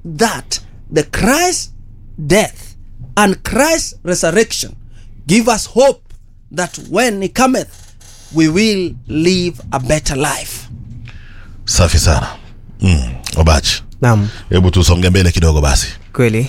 that the Christ death and Christ resurrection give us hope that when he cometh we will live a better life. safi sana mm. obachi naam hebu tusonge mbele kidogo basi kweli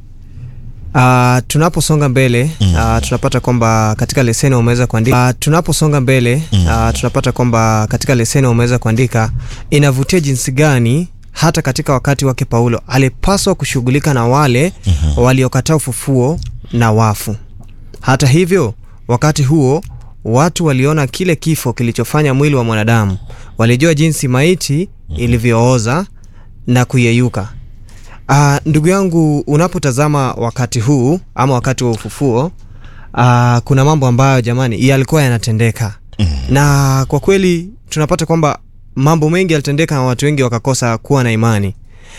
Uh, tunaposonga mbele mm. uh, tunapata kwamba katika leseni wameweza kuandika uh, tunaposonga mbele mm. uh, tunapata kwamba katika leseni wameweza kuandika inavutia jinsi gani hata katika wakati wake Paulo alipaswa kushughulika na wale mm-hmm. waliokataa ufufuo na wafu. Hata hivyo, wakati huo watu waliona kile kifo kilichofanya mwili wa mwanadamu, walijua jinsi maiti ilivyooza na kuyeyuka. Uh, ndugu yangu unapotazama wakati huu ama wakati wa ufufuo uh, kuna mambo ambayo jamani yalikuwa yanatendeka mm-hmm. na kwa kweli tunapata kwamba mambo mengi yalitendeka na watu wengi wakakosa kuwa na imani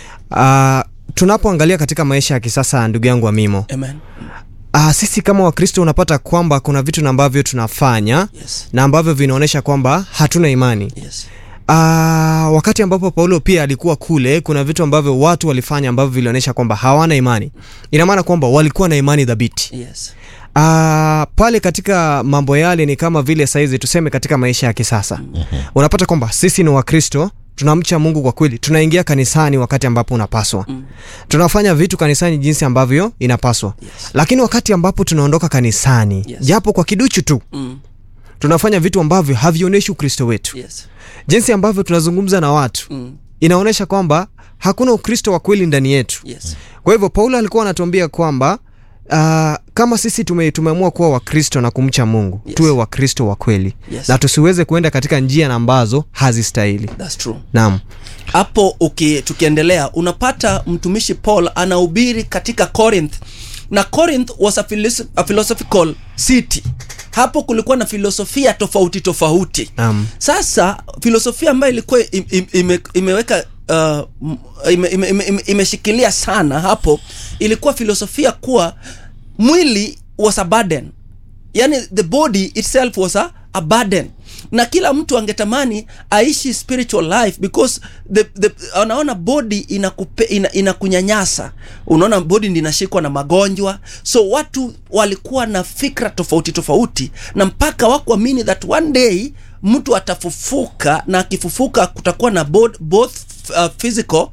uh, tunapoangalia katika maisha ya kisasa ndugu yangu Amimo Amen. uh, sisi kama wakristo unapata kwamba kuna vitu na ambavyo tunafanya Yes. na ambavyo vinaonyesha kwamba hatuna imani Yes. Uh, wakati ambapo Paulo pia alikuwa kule, kuna vitu ambavyo watu walifanya ambavyo vilionyesha kwamba hawana imani. Ina maana kwamba walikuwa na imani dhabiti. Yes. Uh, pale katika mambo yale ni kama vile saizi tuseme katika maisha ya kisasa mm-hmm. unapata kwamba sisi ni Wakristo tunamcha Mungu kwa kweli, tunaingia kanisani wakati ambapo unapaswa mm. tunafanya vitu kanisani jinsi ambavyo inapaswa Yes. lakini wakati ambapo tunaondoka kanisani Yes. japo kwa kiduchu tu Mm. tunafanya vitu ambavyo havionyeshi Ukristo wetu Yes. jinsi ambavyo tunazungumza na watu Mm. inaonyesha kwamba hakuna ukristo wa kweli ndani yetu Yes. kwa hivyo paulo alikuwa anatuambia kwamba uh, kama sisi tume, tumeamua kuwa wakristo na kumcha mungu Yes. tuwe wakristo wa kweli Yes. na tusiweze kuenda katika njia na ambazo hazistahili That's true. naam hapo uki, tukiendelea unapata mtumishi paul anahubiri katika corinth na corinth was a, philosoph- a philosophical city hapo kulikuwa na filosofia tofauti tofauti Naam. sasa filosofia ambayo ilikuwa im, im, ime, imeweka uh, m- ime, ime, ime, ime, imeshikilia sana hapo ilikuwa filosofia kuwa mwili was a burden yani the body itself was a, a burden na kila mtu angetamani aishi spiritual life because the, the, anaona body inakupe, ina, inakunyanyasa unaona body ndi inashikwa na magonjwa so watu walikuwa na fikra tofauti tofauti na mpaka wakuamini that one day mtu atafufuka na akifufuka kutakuwa na both, both uh, physical